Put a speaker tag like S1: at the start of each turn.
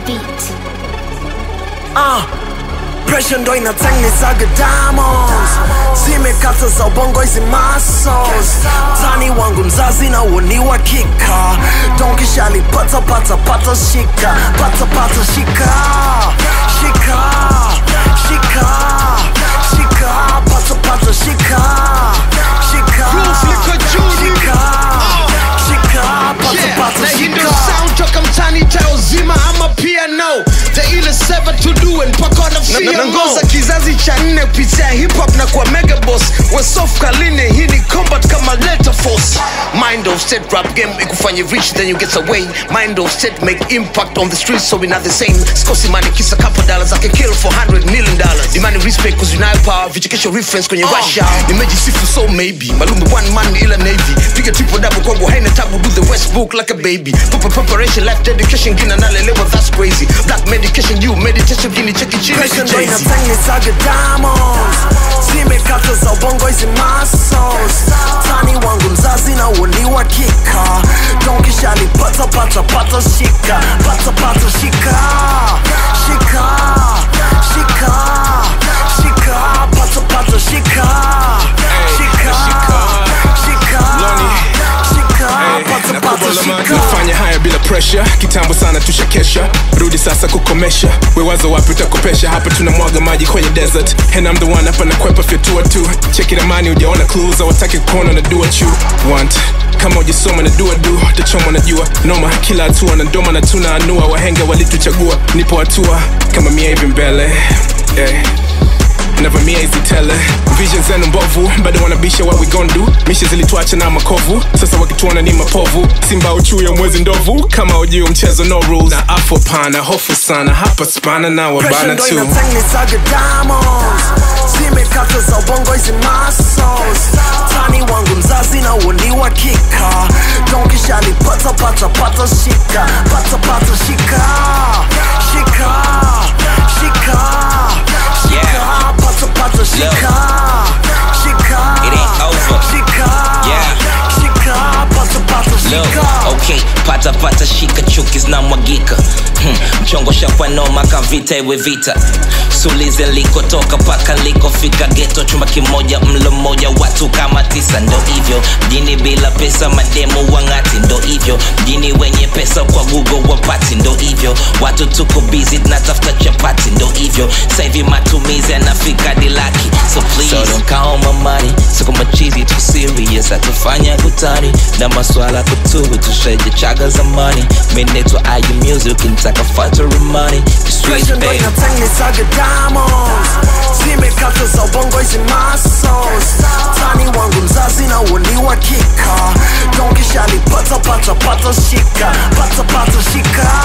S1: beat.
S2: Ah, pressure ndo inatengenezaga diamonds zimekata za ubongo hizi muscles tani wangu mzazi na uoni wa kika donkishali pata pata pata shika pata pata shika shika shika shika pata pata shika shika
S3: Groove liko juu,
S2: shika shika pata
S3: Yeah,
S2: pata
S3: na hii ndio
S2: shika
S3: sound toka mtani tao zima ama piano the ile seven to do and mpaka wanafia nangoza kizazi cha nne kupitia hip hop na kwa mega boss wesof kaline hii ni combat kama letter force mind of state rap game ikufanye rich then you get away mind of state make impact on the streets so we not the same sikosi money kisa couple dollars ake kill for 100 million dollars demand respect cause unayo power vichekesho reference kwenye russia nimejisifu so maybe malume one man ila navy piga triple double kwangu haina tabu do the westbook like a baby Proper preparation life dedication gina nalelewa that's crazy black medication you meditation gini cheki chini
S2: Pressure ndo
S3: Jay-Z.
S2: inatengenezaga diamonds zimekata za ubongo hizi muscles tani wangu mzazi na uoni wa kika donkishali pata pata pata shika pata pata shika shika shika shika pata pata shika shika shika shika pata pata shika
S4: nafanya haya bila pressure kitambo sana tushakesha rudi sasa kukomesha wewazo wapi utakopesha hapa tunamwaga maji kwenye desert and I'm the one hapa nakwepa fyatua tu cheki ramani ujaona clues awataki kuona na do what you want kama ujisoma na dua du tachoma na jua noma kila hatua na ndoma na tuna anua wahenga walituchagua nipo hatua kama mia hivi mbele yeah navamia hizi tele vision zenu mbovu bado wanabisha what we gon do misha zilituacha na makovu sasa wakituona ni mapovu simba uchuu ya mwezi ndovu kama ujio mchezo no rules na afo pana hofu sana hapa spana na
S2: Pressure
S4: wabana
S2: ndo
S4: tu
S2: inatengenezaga diamonds zimekata za ubongo hizi muscles tani wangu mzazi na uoni wa kika donkishali pata pata pata shika pata pata shika shika shika shika pata pata shika shika
S5: It ain't over.
S2: shika
S5: Yeah.
S2: shika pata pata
S5: Look,
S2: shika
S5: okay, pata pata shika chuki zinamwagika hmm. mchongo shakwa noma kavita iwe vita sulize likotoka paka likofika geto chumba kimoja mlo mmoja watu kama tisa ndo hivyo mjini bila pesa mademu wang'ati ndo hivyo mjini wenye pesa kwa google wapati ndo hivyo watu tuko busy tunatafuta chapati ndo hivyo sahivi matumizi yanafika dilaki so please so don't count my money siko machizi tu serious hatufanya kutani na maswala kutubu tushaje chaga zamani minetwa ayu music ukintaka factory money Sweet
S2: Pressure ndo
S5: baby
S2: inatengenezaga diamonds zimekata za ubongo hizi muscles tani wangu mzazi na uoni wa kika donkishali pata pata pata shika pata pata shika